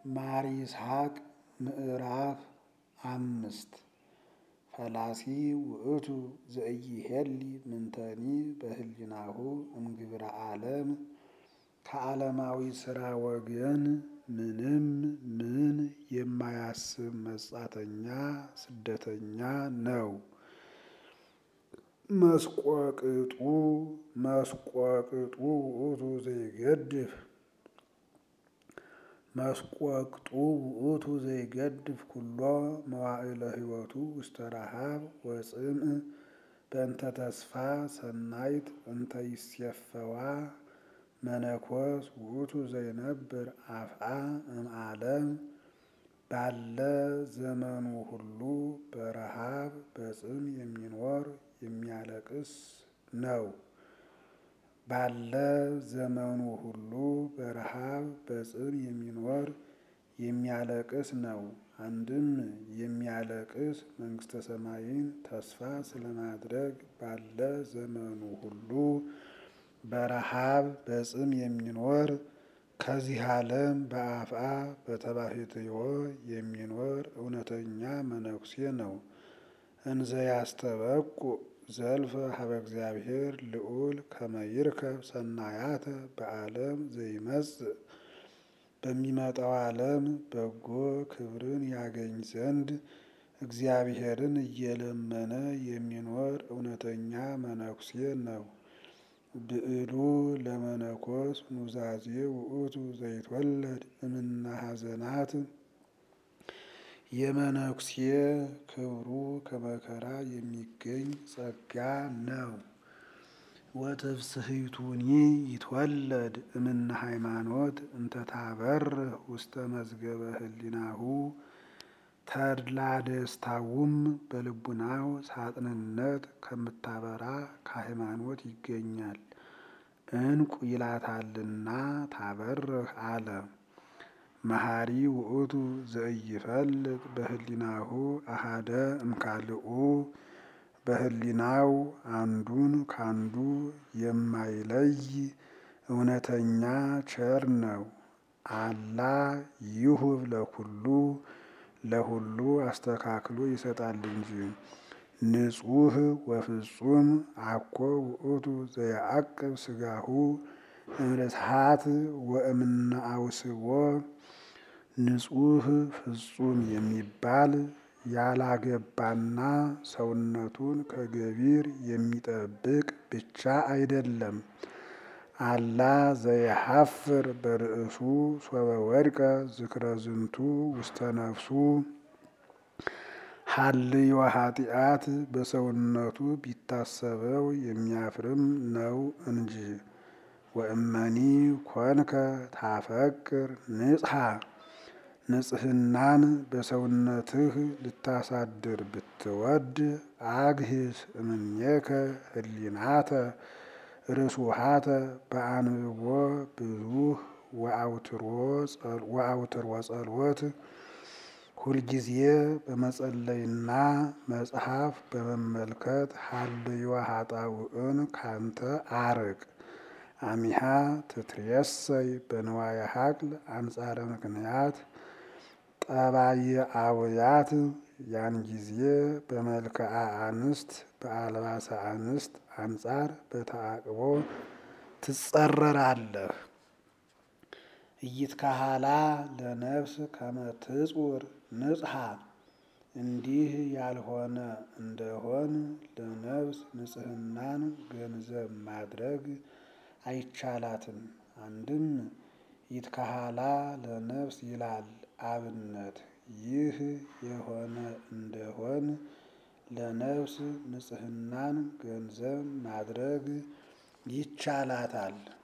ማር ይስሐቅ ምዕራፍ አምስት ፈላሲ ውእቱ ዘኢይሄሊ ምንተኒ በህሊናሁ እምግብረ ዓለም ከዓለማዊ ሥራ ወገን ምንም ምን የማያስብ መጻተኛ ስደተኛ ነው። መስቆቅጡ መስቆቅጡ ውእቱ ዘይገድፍ መስቆቅጡ ውእቱ ዘይገድፍ ኩሎ መዋዕለ ሕይወቱ ውስተ ረሃብ ወጽምዕ በእንተ ተስፋ ሰናይት እንተ ይሴፈዋ መነኮስ ውእቱ ዘይነብር አፍአ እምዓለም ባለ ዘመኑ ሁሉ በረሃብ በጽም የሚኖር የሚያለቅስ ነው። ባለ ዘመኑ ሁሉ በረሃብ በጽም የሚኖር የሚያለቅስ ነው። አንድም የሚያለቅስ መንግሥተ ሰማይን ተስፋ ስለማድረግ ባለ ዘመኑ ሁሉ በረሃብ በጽም የሚኖር ከዚህ ዓለም በአፍአ በተባሕትዮ የሚኖር እውነተኛ መነኩሴ ነው። እንዘ ያስተበቁ ዘልፈ ሀበ እግዚአብሔር ልዑል ከመ ይርከብ ሰናያተ በዓለም ዘይመጽእ በሚመጣው ዓለም በጎ ክብርን ያገኝ ዘንድ እግዚአብሔርን እየለመነ የሚኖር እውነተኛ መነኩሴ ነው። ብዕሉ ለመነኮስ ኑዛዜ ውእቱ ዘይትወለድ እምነ ሐዘናት የመነኩሴ ክብሩ ከመከራ የሚገኝ ጸጋ ነው። ወትፍስሕቱኒ ይትወለድ እምነ ሃይማኖት እንተ ታበርህ ውስተ መዝገበ ህሊናሁ ተድላ ደስታውም በልቡናው ሳጥንነት ከምታበራ ከሃይማኖት ይገኛል። እንቁ ይላታልና ታበርህ አለ። መሐሪ ውእቱ ዘኢይፈልጥ በህሊናሁ አሃደ እምካልኡ በህሊናው አንዱን ካንዱ የማይለይ እውነተኛ ቸር ነው። አላ ይሁብ ለኩሉ ለሁሉ አስተካክሎ ይሰጣል እንጂ። ንጹሕ ወፍጹም አኮ ውእቱ ዘየዐቅብ ሥጋሁ እምርስሓት ወእምነ አውስቦ ንጹሕ ፍጹም የሚባል ያላገባና ሰውነቱን ከገቢር የሚጠብቅ ብቻ አይደለም። አላ ዘየሐፍር በርእሱ ሶበ ወድቀ ዝክረ ዝንቱ ውስተ ነፍሱ ሀልዮ ኃጢአት በሰውነቱ ቢታሰበው የሚያፍርም ነው እንጂ። ወእመኒ ኮንከ ታፈቅር ንጽሐ ንጽሕናን በሰውነትህ ልታሳድር ብትወድ አግህስ እምኔከ ህሊናተ ርሱሃተ በአንብቦ ብዙህ ወአውትሮ ጸሎት ሁልጊዜ በመጸለይና መጽሐፍ በመመልከት ሀልዮ ኃጣውእን ካንተ አርቅ። አሚሃ ትትሬሰይ በንዋየ ሀቅል አንጻረ ምክንያት ጠባየአውያት ያን ጊዜ በመልክዓ አንስት በአልባሰ አንስት አንጻር በተዓቅቦ ትጸረራለህ። ኢይትካሃላ ለነፍስ ከመ ትጹር ንጽሐ እንዲህ ያልሆነ እንደሆን ለነፍስ ንጽሕናን ገንዘብ ማድረግ አይቻላትም። አንድም ይትካሃላ ለነፍስ ይላል አብነት ይህ የሆነ እንደሆን ለነፍስ ንጽሕናን ገንዘብ ማድረግ ይቻላታል።